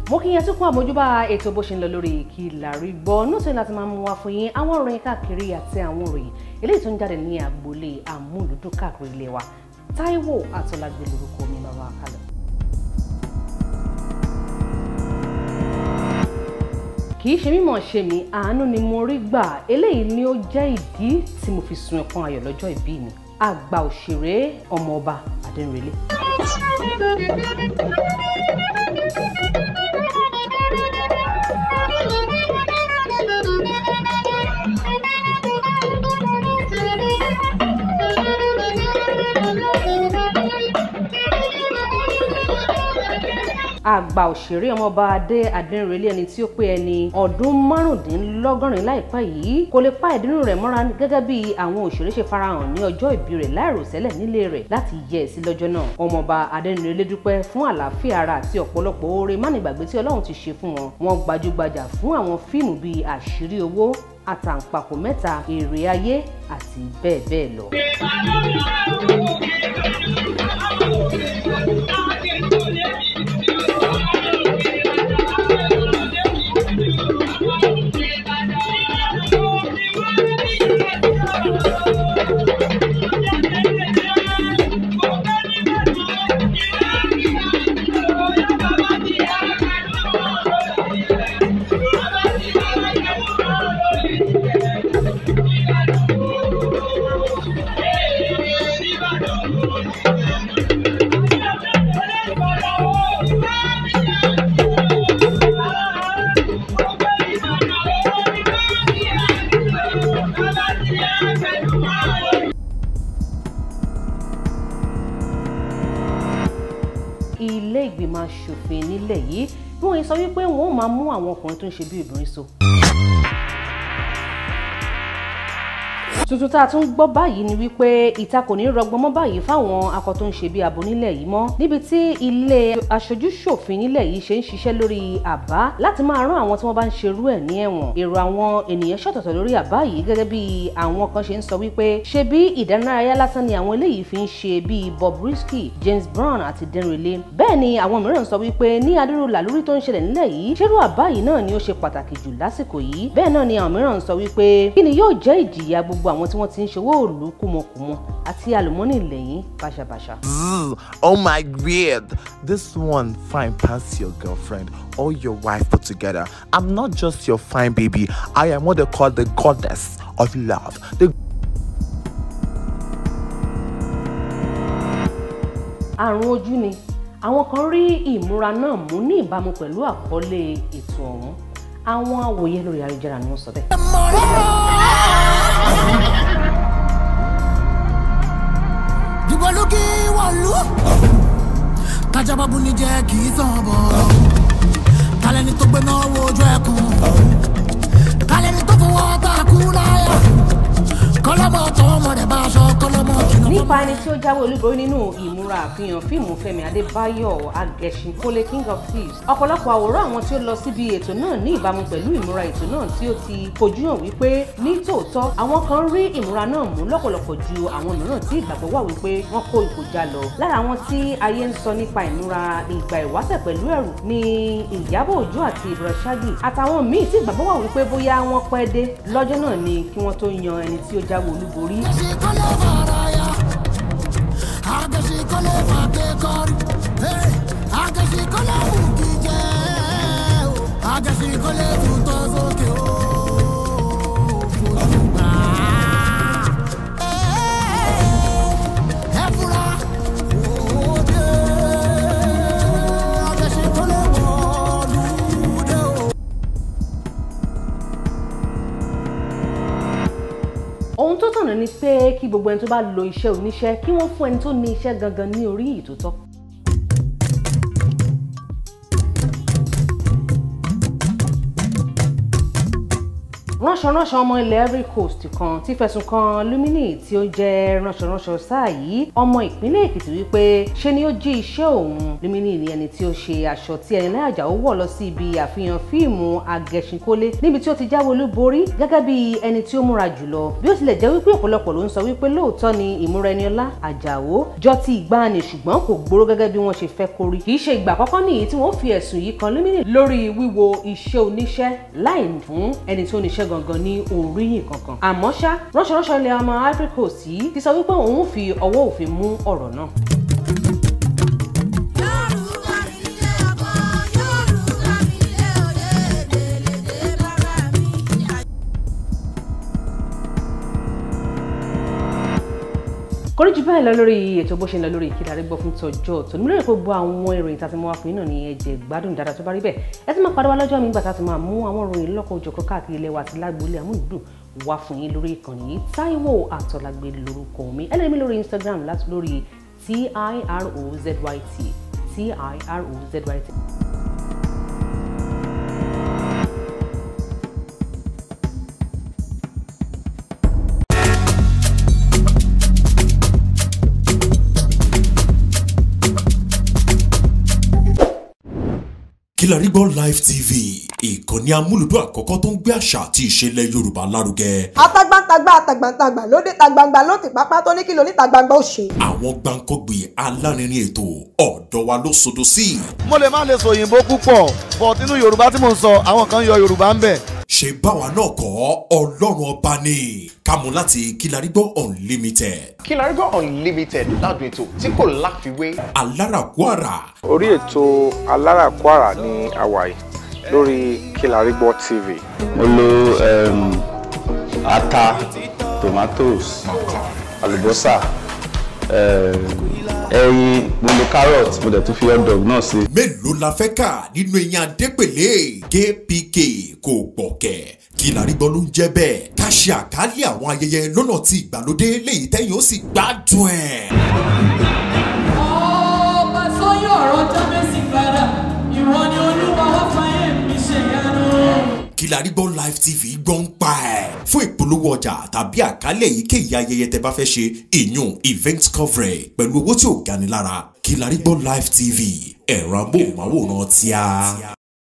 mo kí yẹn tún kún àmójúbà ètò bó ṣe ń lọ lórí kí lárí gbọ́ nóòtú láti máa mú wá fún yín àwọn ìròyìn káàkiri àti àwọn ìròyìn eléyìí tó ń jáde ní agboolé àmúlùdún káàkiri ilé wa Táíwò Àtọ́lágbé lórúkọ mi bàbá àkàlẹ̀. kì í ṣe mímọ̀ ṣe mí àánú ni mo rí gbà eléyìí ni ó jẹ́ ìdí tí mo fi sun ẹkún ayọ̀ lọ́jọ́ ìbí mi àgbà òṣèré ọmọọba Adéǹrẹ̀lẹ̀. àgbà òṣèré ọmọọba adé adẹnrẹlẹ ẹni tí ó pé ẹni ọdún márùndínlọ́gọ́rin láìpẹ́ yìí kò lè pa ìdùnnú rẹ̀ mọ́ra gẹ́gẹ́ bí àwọn òṣèré ṣe farahàn ní ọjọ́ ìbí rẹ̀ láìròtẹ́lẹ̀ nílé rẹ̀ láti yẹ sí lọ́jọ́ náà ọmọọba adẹnrẹlẹ dúpẹ́ fún àlàáfíà ara àti ọ̀pọ̀lọpọ̀ oore mánigbàgbé tí Ọlọ́run ti ṣe fún wọn wọn gbajúgbajà fún àwọn fíìmù bíi àṣírí owó àtàǹpàkò mẹ́ta èrè ayé àti bẹ́ẹ̀ bẹ́ẹ̀ lọ. ilé ìgbìmọ̀ asòfin nílẹ̀ yìí bí wọ́n sọ wípé wọ́n máa mú àwọn ọkùnrin tó ń ṣe bí obìnrin so. tuntun tá a tún gbọ́ báyìí ni wípé ìta kò ní rọgbọn mọ́ báyìí fáwọn akọ tó ń ṣe bí abo nílẹ̀ yìí mọ́ níbi tí ilé aṣojú-ṣòfin nílẹ̀ yìí ṣe ń ṣiṣẹ́ lórí àbá láti máa rán àwọn tí wọ́n bá ń ṣerú ẹ̀ ní ẹ̀wọ̀n èrò àwọn ènìyàn ṣọ̀tọ̀tọ̀ lórí àbá yìí gẹ́gẹ́ bí àwọn kan ṣe ń sọ wípé ṣe bí ìdánilárayá lásán ni àwọn eléyìí fi ń ṣe bíi Bobrisky James Brown àti Denrele bẹ́ẹ̀ ni àwọn mìíràn sọ wípé ní adúrú làlúrí tó ń ṣẹlẹ̀ nílẹ̀ yìí ṣerú àbá yìí náà ni ó ṣe pàtàkì jù lásìkò yìí bẹ́ẹ̀ náà ni àwọn mìíràn sọ wípé kí ni yóò jẹ́ ìjìyà gbogbo àwọn tí wọ́n ti ń ṣòwò òòlù kùmọ̀kùmọ̀ àti àlùmọ́nì lẹ́yìn báṣabàṣa. oh my god this one fine pass your girlfriend or your wife put together i'm not just your fine baby i am what they call the goddess of love the àrùn ojú ni àwọn kan rí ìmúra náà mú ní ìbámu pẹ̀lú àkọlé ètò ọ̀hún àwọn awòye lórí ayélujára ni wọ́n sọ bẹ́ẹ̀. dìbò lókè wọ̀lú. kájábábù ní jẹ́ kì í sàn bọ̀. kálẹ́ni tó gbé náà wojú ẹkùn. kálẹ́ni tó fọwọ́ tá a kú láyà. kọ́lọ́mọ tọmọ rẹ̀ bá aṣọ kọ́lọ́mọ jìnnà. nípa ẹni tí ó jáwé olúborí nínú ìmúra àfihàn fíìmù Fẹ́mi Adébáyọ̀ Agẹṣin Kole King of Thieves ọ̀pọ̀lọpọ̀ àwòrán àwọn tí ó lọ síbi ètò náà ní ìbámu pẹ̀lú ìmúra ètò náà tí ó ti fojú hàn wípé ní tòótọ́ àwọn kan rí ìmúra náà mú lọ́pọ̀lọpọ̀ ju àwọn mìíràn tí ìgbàgbọ́ wà wípé wọ́n kó ìkọjá lọ lára àwọn tí ayé ń sọ nípa ìmúra ìgbà ìwáṣẹ̀ pẹ̀lú ẹ̀rù ní Ìyábọ̀ Òjó àti Ibro Shaggy àtàwọn míì tí ìgbàgbọ́ wà wípé bóyá wọ́n pẹ́ dé lọ́jọ́ náà ni kí wọ́n tó yan ẹni tí ó jáwé olúborí Agẹṣin kọ́lé fàràyà. Agẹṣin kọ́lé fàgbékọ́rí. Agẹṣin kọ́lé wùkí jẹ́. Agẹṣin kọ́lé tuntun sókè o. Fojú gbà. Ẹ fura. Òde. Agẹṣin kọ́lé wọ̀lúdé o. ohun tó tọ̀nà ni pé kí gbogbo ẹni tó bá lo iṣẹ́ oníṣẹ́ kí wọ́n fún ẹni tó ní iṣẹ́ gangan ní orí yìí tó tọ́. ránṣọránṣọ ọmọ ilẹ̀ Ivory Coast kan ti fẹ̀sùn kan Lumini tí ó jẹ́ ránṣọránṣọ sáà yìí ọmọ ìpínlẹ̀ Èkìtì wípé ṣe ni ó jí iṣẹ́ òun Lumini ni ẹni tí ó ṣe aṣọ tí Ẹniọlá Àjàó wọ̀ lọ sí ibi àfihàn fíìmù Agẹṣinkólé níbi tí ó ti jáwé olúborí gẹ́gẹ́ bí ẹni tí ó múra jùlọ bí ó tilẹ̀ jẹ́ wípé ọ̀pọ̀lọpọ̀ ló ń sọ wípé lóòótọ́ ni ìmúra Ẹniọlá Àjàó jọ ti ìgbàanì ṣùgbọ́n kò gbóró gẹ́gẹ́ bí wọ́n ṣe fẹ́ kó rí kì í ṣe ìgbà àkọ́kọ́ nìyí tí wọ́n fi ẹ̀sùn yìí kan Lumini lórí wíwo iṣẹ́ oníṣẹ́ láì fún ẹni tó níṣẹ́ gangan ní oríyìn kankan àmọ́ ṣá ránṣọránṣọ ilẹ̀ ọmọ Ivory Coast yìí ti sọ wípé òun fi ọwọ́ òfin mú ọ̀rọ̀ náà. Yorùbá mi nílé ọkọ, Yorùbá mi nílé òye, èdèlédè bàbá mi. kórí jù báyìí lọ lórí ètò bó ṣe ń lọ lórí Ìkìlọ̀ Àrígbọ́ fún tọjọ́ tó nílò pé gbogbo àwọn ìròyìn tá a ti mú wá fún yín náà ní ẹ̀jẹ̀ gbádùn dáadáa tó bá rí bẹ́ẹ̀ ẹ ti máa padà wá lọ́jọ́ mi gbà tá a ti máa mú àwọn ìròyìn lọ́kọ̀ òjọ̀kọ̀ káàkiri ilẹ̀ wa àti lágbóolé àmúlùdùn wá fún yín lórí ìkànnì yìí Táíwò Àtọ́lágbé lórúkọ mi ẹ lè rí mi lórí Instagram láti lórí tirozyt tirozyt. Kilarigbo Live TV ìkànnì amúlùdún àkọ́kọ́ tó ń gbé àṣà àti ìṣẹ̀lẹ̀ Yorùbá lárugẹ. atagbantagba atagbantagba lóde tagbangba ló ti pápá tó ní kí lóní tagbangba ó ṣe. àwọn gbàǹkọ́gbì alárinrin ètò ọ̀dọ́ wa ló sodo sí. mo lè má lè sọ òyìnbó púpọ̀ but nínú yorùbá tí mò ń sọ àwọn kan yọ yorùbá ń bẹ̀. ṣe báwa náà kọ́ ọlọ́run ọba ni kámú láti Kilarigbo Unlimited Kilarigbo Unlimited ládùn ètò tí kò láfiwé. alárakúàrà orí ètò aláràkúàrà ní àwàyè lórí Kilarigbo TV. mo lo um, ata tomatoes àlùbọ́sà um, ẹyin mo lo carrot mo dẹ̀ tún fi hot dog náà sí. mélòó la fẹ́ kà nínú eyín adépèlé kpk kò gbọ̀kẹ́ Kilarigbo ló ń jẹ́ bẹ́ẹ̀ ká ṣe àkálẹ̀ àwọn ayẹyẹ lọ́nà tí ìgbàlódé léyìí tẹ́yìn ó sì gbádùn ẹ̀. ọba sọyún ọ̀rọ̀ jábẹ́sì padà ìwọ ni olúwa wá fàyè mi ṣèyanu. Kilarigbo Live TV gbọ́ ń pa ẹ̀. fún ìpolówó ọjà tàbí àkálẹ̀ èyíkéyìí ayẹyẹ tẹ bá fẹ́ ṣe ìyún event coverage pẹ̀lú owó tí ò gani lára Kilarigbo Live TV ẹ̀rọ amóhùnmáwòrán tíá.